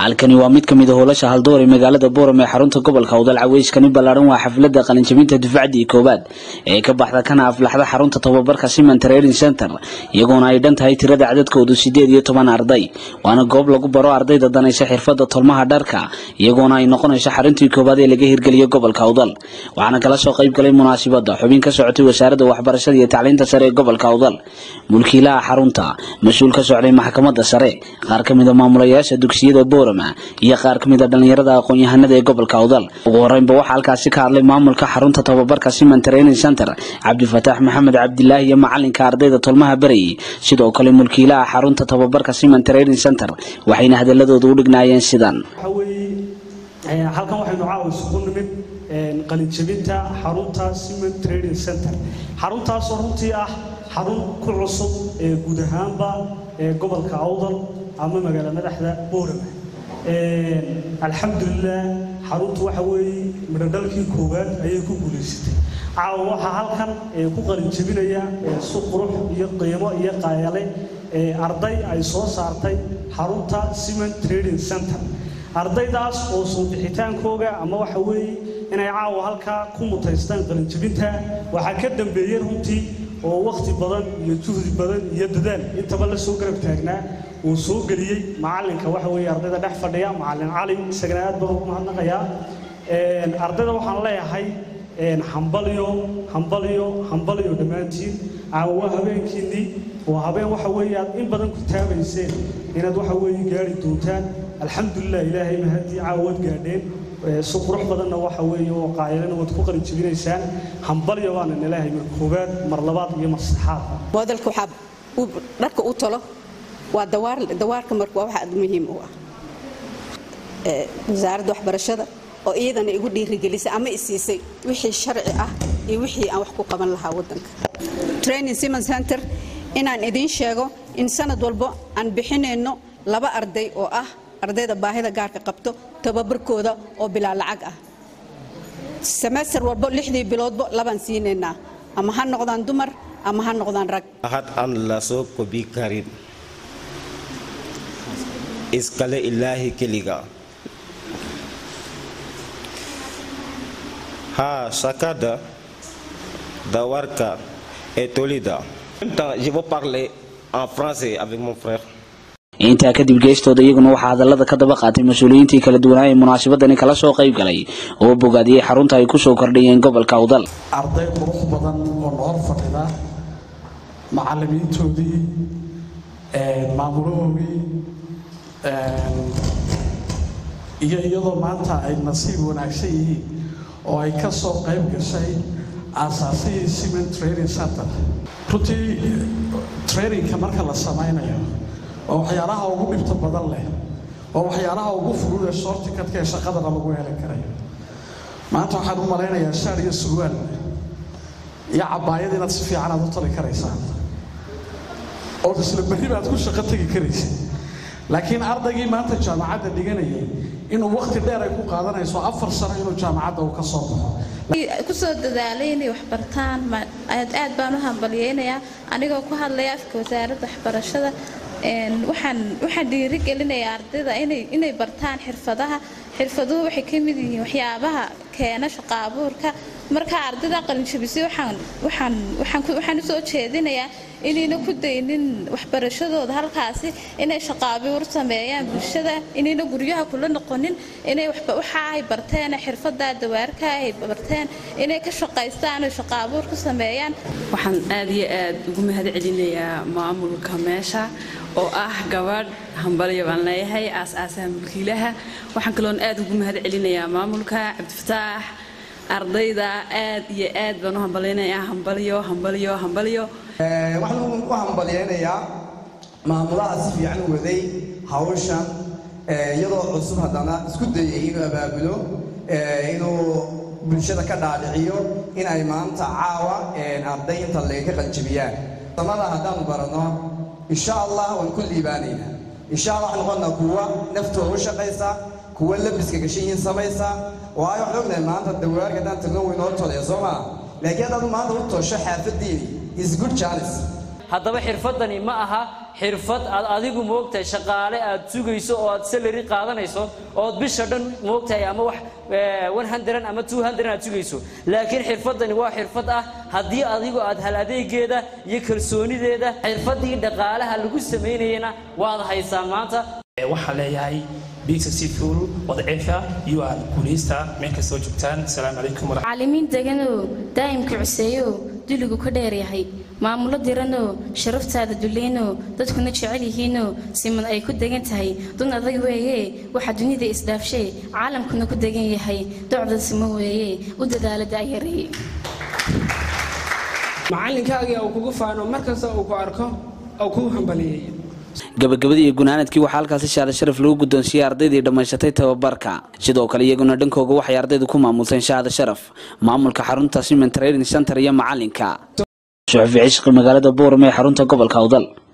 halkani waa mid ka mid a howlasha haldoor ee magaalada booram ee xarunta gobolka awdal caweyskani ballaaran waa xafladda qalinjabinta dufcadii koowaad ee ka baxda kana aflaxda xarunta tababarka siman training center iyagoona ay dhan tahay tirada cadadkoodu sideed iyo toban arday waana goob lagu baro ardayda danaysa xirfadda tolmaha dharka iyagoona ay noqonayso xaruntii koowaad ee laga hirgeliyo gobolka awdal waxaana kala soo qayb galay munaasibadda xubin ka socotay wasaaradda waxbarashada iyo tacliinta sare ee gobolka awdal mulkiilaha xarunta mas-uul ka socday maxkamadda sare qaar ka mid a maamulayaasha dugsiyada boorama iyo qaar ka mid a dhallinyarada aqoon-yahanada ee gobolka awdal ugu horeynba waxaa halkaasi ka hadlay maamulka xarunta tababarka siman training center cabdifataax maxamed cabdilaahi iyo macalinka ardayda tolmaha berayey sidoo kale mulkiilaha xarunta tababarka siman training center waxayna hadaladooda u dhignaayeen sidan waxa weeye halkan waxaynu caawa isugu nimid qalinjabinta xarunta siman trading center xaruntaasoo runtii ah xarun ku cusub ee guud ahaanba ee gobolka awdal ama magaala madaxda boorama alxamdulilah xaruntu waxa weeye midhodhalkii koowaad ayay ku guulaysatay caawa waxaa halkan ku qalinjabinaya si qurux iyo qiimo iyo qaayale arday ay soo saartay xarunta siman trading center ardaydaas oo soo bixitaankooga ama waxa weeye inay caawa halkaa ku mutaystaan qalinjabinta waxaa ka dambeeyey runtii oo wakhti badan iyo juhdi badan iyo dadaal intaba la soo garab taagnaa uu soo geliyey macalinka waxa weeye ardayda dhex fadhiya macalin cali isagana aad baan ugu mahadnaqayaa ardayda waxaan leeyahay hambalyo hambalyo hambalyo dhammaantiin caawa waa habeenkiinnii waa habeen waxa weeye aad in badan ku taabayseen inaad waxa weeye gaari doontaan alxamdulilah ilaahay mahadii caawa waad gaadheen si qurux badanna waxa weeye oo qaayalana waad ku qalin jebinaysaan hambalyo baana nilaahay mar koowaad mar labaad iyo mar saddexaad moodalka waxaa dharka u talo waa dawaar dawaarka marka waa waxa aad muhiim u ah wasaaradda waxbarashada oo iyadana igu dhiirigelisay ama isiisay wixii sharci ah iyo wixii aan wax ku qaban lahaa waddanka training simon center inaan idiin sheego in sanad walbo aan bixinayno laba arday oo ah ardayda baahida gaarka qabto tababarkooda oo bilaa lacag ah semester walbo lixdii biloodbo labaan siinaynaa ama ha noqdaan dumar ama ha noqdaan rag ahad aan la soo kobi karin iskale ilaahi keliga ha shakada dawarka et tolida je veux parler en français avec mon frère intaa kadib geestooda iyaguna waxaa hadallada ka daba qaatay mas-uuliyiintii kala duwanaa ee munaasabadani kala soo qayb galay oo bogaadiyey xarunta ay ku soo kordhiyeen gobolka awdal arday qurux badan oo noor fadhida macallimiintoodii maamulahoogii iyo iyadoo maanta ay nasiib wanaagsan yihiin oo ay ka soo qayb gashay aasaasihii siman training center runtii trainingka marka la samaynayo waa waxyaalaha ugu dhibta badan leh waa waxyaalaha ugu fudud ee shortikadka ee shaqadana lagu heli karayo maanta waxaan u malaynayaa shaar iyo surwaal iyo cabaayad inaad si fiican aad u tali karaysaan oo isla berri baad ku shaqo tegi karaysa laakiin ardaygii maanta jaamacadda dhiganayay inuu wakhti dheer ay ku qaadanayso afar sano inuu jaamacadda uu ka soo baxo kusoo dadaalay inay waxbartaan aad aad baan u hambalyeynayaa anigoo ku hadlaya afka wasaaradda waxbarashada waxaan waxaan dhiirigelinayaa ardayda inay inay bartaan xirfadaha xirfaduhu waxay ka mid yihiin waxyaabaha keena shaqo abuurka marka ardayda qalinjabisay waxaan waxaan waxaan waxaan usoo jeedinayaa inayna ku daynin waxbarashadooda halkaasi inay shaqo abuur sameeyaan bulshada inayna guryaha kula noqonin inay waxa ay barteen xirfada dawaarka ay barteen inay ka shaqaystaan oo shaqo abuur ku sameeyaan waxaan aad iyo aad ugu mahad celinayaa maamulka meesha oo ah gabadh hambalyo baan leeyahay aas-aasaha mulkiilaha waxaan kaloon aad ugu mahad celinayaa maamulka cabdifataax ardayda aad iyo aad baan u hambalyaynayaa hambalyo hambalyo hambalyo waxaan u hambalyaynayaa maamulaha si fiican u waday hawshan iyadoo cusub haddana isku dayay inuu abaabulo inuu bulshada ka dhaadhiciyo in ay maanta caawa arday inta lega ka qaljabiyaan samada haddaanu baranno insha allah waan ku liibaanaynaa insha allah waxaan noqonnaa kuwa naftooda u shaqaysa kuwa labiska gashayiin samaysa waayo waxaan ognahay maanta dawaarka haddaan tagno weynoo tolaya soo maa laakiin haddaad maanta u tosho xaafadiini is good chance haddaba xirfadani ma aha xirfad aad adigu moogtahay shaqaale aad sugayso oo aad salary qaadanayso ood bisha dhan moogtahay ama wax one hundred ama two hundred aad sugayso laakiin xirfadani waa xirfad ah haddii adigu aad hal adeegeeda iyo kalsoonideeda xirfadii dhaqaalaha lagu samaynayana waad haysaan maanta waxaan leeyahay bigsa seafool wadciifa iyo aad guulaysta meel kastoo joogtaan asalaamu calaykum macallimiin deganoo daa'imka cuseeyo duligu ka dheer yahay maamulo diranoo sharaftaada duleynoo dadkuna jecel yihiinoo siman ay ku degan tahay dun adag weeye waxaa dunida isdhaafshee caalamkuna ku degan yahay docda simo weeye u dadaala da'yareeye macalinkaagii uu kugu faano markasta uu ku arko uu kuu hambaliyeeyo gabagabadii iyo gunaanadkii waxaa halkaasi shaada sharaf lagu guddoonsiiyey ardaydii dhammaysatay tababarka sidoo kale iyaguna dhankooga waxay ardaydu ku maamulteen shaada sharaf maamulka xarunta simen training center iyo macalinka suxufi cishqi magaalada buurame ee xarunta gobolka awdal